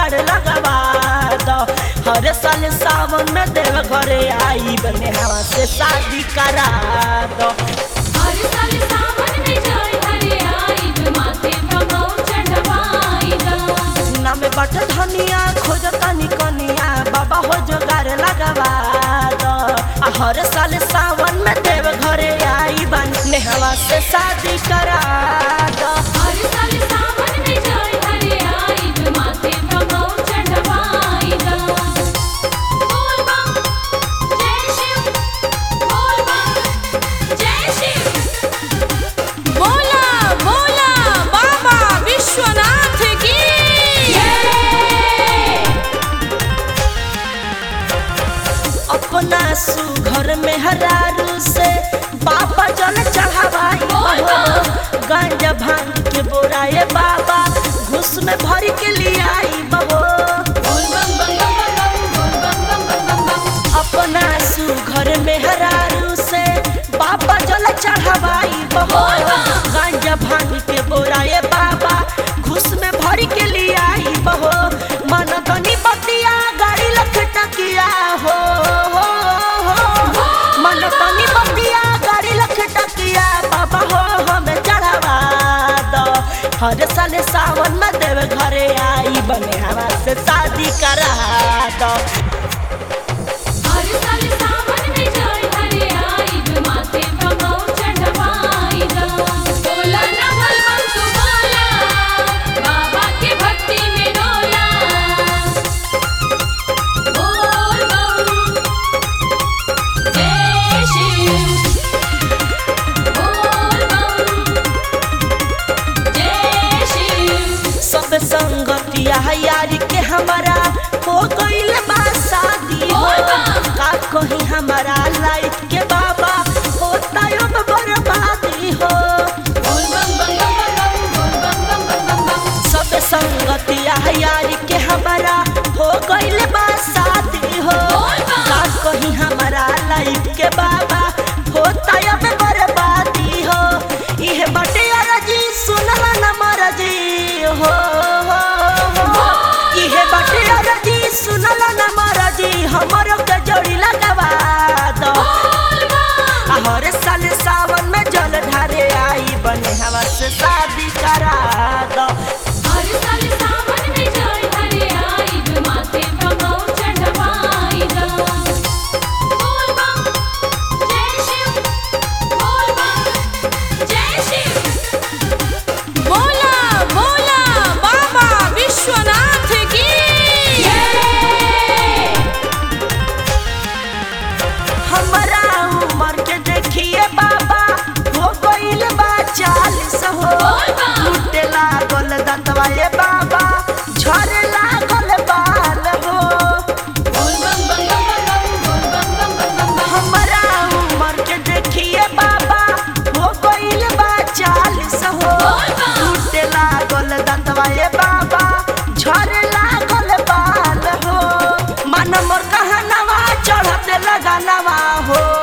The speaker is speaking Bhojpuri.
जोगाड़ लगवा दो हर साल सावन में देव घरे आई बने हवा से शादी करा दो हर साल सावन में जल भरे आइब माथे प्रभौ चढ़वाई दा नाम बट धनिया खोज तनी कनिया बाबा हो जोगाड़ लगवा दो आ हर साल सावन में देव घरे आई बने हवा से शादी करा दो हर साल सावन में जल भरे आइब माथे प्रभौ चढ़वाई दा बोल बम जय शिव बोल बम जय शिव बोला बोला बाबा विश्वनाथ की अपना सुघर में हरारू से बाबा जल चढ़ावाई बहो गांजा भांग के बोराए बाबा घुस में भर के लिए आई बहो बोल बम बम बम बम बम बोल बम बम बम बम बम अपना सुघर में हरारू से बाबा जल चढ़ावाई बहो गांजा भांग के बोराए बाबा घुस में भर के लिए आई बहो मन तनी बतिया गाड़ी लख टकिया हो हो हो मन तनी बतिया गाड़ी लख टकिया बाबा हो हमें चढ़ावा दो हर साल सावन में देव घरे आई बने हवा से शादी करा दो हर साल सावन में जल भरे आइब माथे प्रभौ चढ़वाई दा बोला ना बोल बम तू बोला बाबा के भक्ति में डोला बोल बम जय शिव बोल बम जय शिव सब संगतिया यारी के हमारा हो गईल बा शादी हो का कहीं हमारा लाइफ के बाबा होता अब बर्बादी हो बोल बम बम बम बम बोल बम बम बम बम बम सब संगतिया यारी के हमारा हो गईल बा शादी हो का कहीं हमारा लाइफ के बाबा होता अब बर्बादी हो इहे बटे अरजी सुनला न मरजी हो हो हो इहे बटे अरजी सुनला न मरजी हमरो के जोड़ी लगवा दो आ हर साल सावन में जल ढारे आई बने हवा से शादी करा दो हर साल सावन में जल भरे आइब माथे प्रभौ चढ़वाई दा बोल बम जय शिव बोल बम जय शिव बोला बोला बाबा विश्वनाथ की हमारा उम्र के देखिए बाबा हो गईल बा चालीस हो लूटे लागल दतवा ये बाबा झरे लागल बाल हो बोल बम बम बम बम बोल बम बम बम बम बम हमारा उम्र के देखिए बाबा हो गईल बा चालीस हो लूटे लागल दतवा ये बाबा झरे लागल बाल हो मन मोर कहनवा चढ़ते लगानवा हो